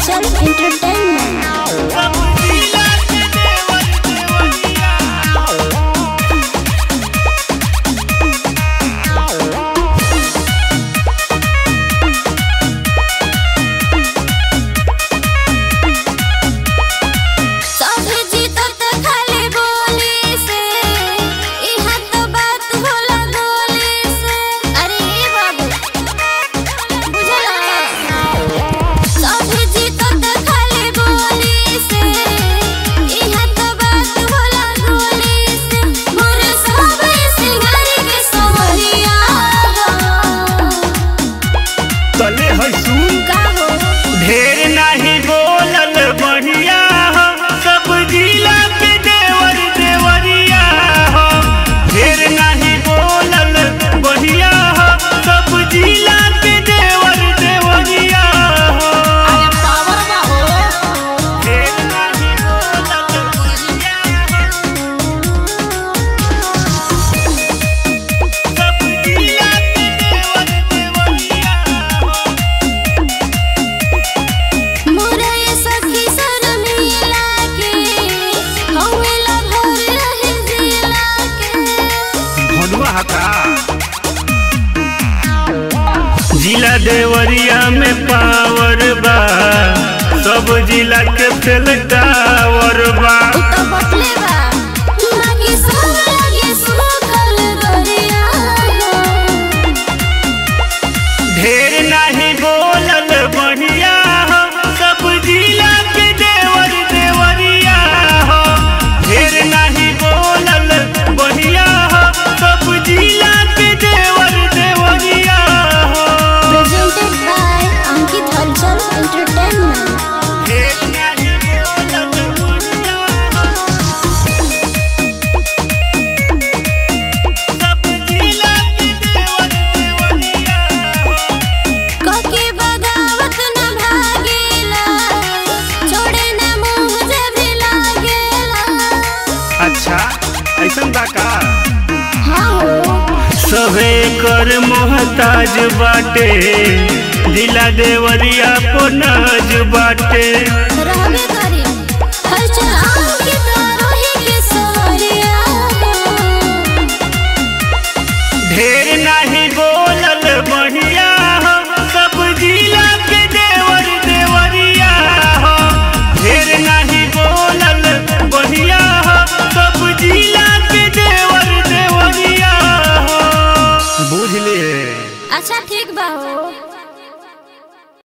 हलचल एंटरटेनमेंट सभे जीतत खाली बोली से इहा तो बात होला गोली से अरे ए बाबू बुझला सभे जीतत खाली बोली से इहा तो बात होला गोली से मोर सभे सिंगारी के सवरिया तले है सुन का हो ढेर नाही बोलल बढ़िया हो सब जिला के देवर देवरिया हो ढेर नाही बोलल बढ़िया हो सब जिला के देवर देवरिया हो ढेर नाही बोलल बढ़िया हो सब जिला के देवर देवरिया हो मोरे सखी शर्मिला के हवेला भर रहे जिला के भनुआ हका जिला देवरिया में पावर बा सब जिला के फेल टावर बा उ तो बटले बा बाकी सब लगे सुखल गरिया ढेर नहीं बोलल बढ़िया हो सब जिला के देवर देवरिया हो ढेर नहीं बोलल बढ़िया हो सब जिला के देवर देवरिया हो प्रेजेंटेड बाय अंकित हलचल एंटरटेनमेंट ढेर नहीं बोलल बढ़िया हो सब जिला के देवर देवरिया हो कके बगावत न भागेला छोड़े न मुंह जे भी लागेला अच्छा ऐसन बा का हाँ हो सभे कर मोहताज बाटे दिला देवरिया पोनाज बाटे रहबे करी हलचल अंकित रोही के सवरिया ढेर नहीं बोलल बढ़िया हो सब जिला के देवर देवरिया हो ढेर नहीं बोलल बढ़िया हो सब जिला के देवर देवरिया हो बुझ लिए अच्छा ठीक बा हो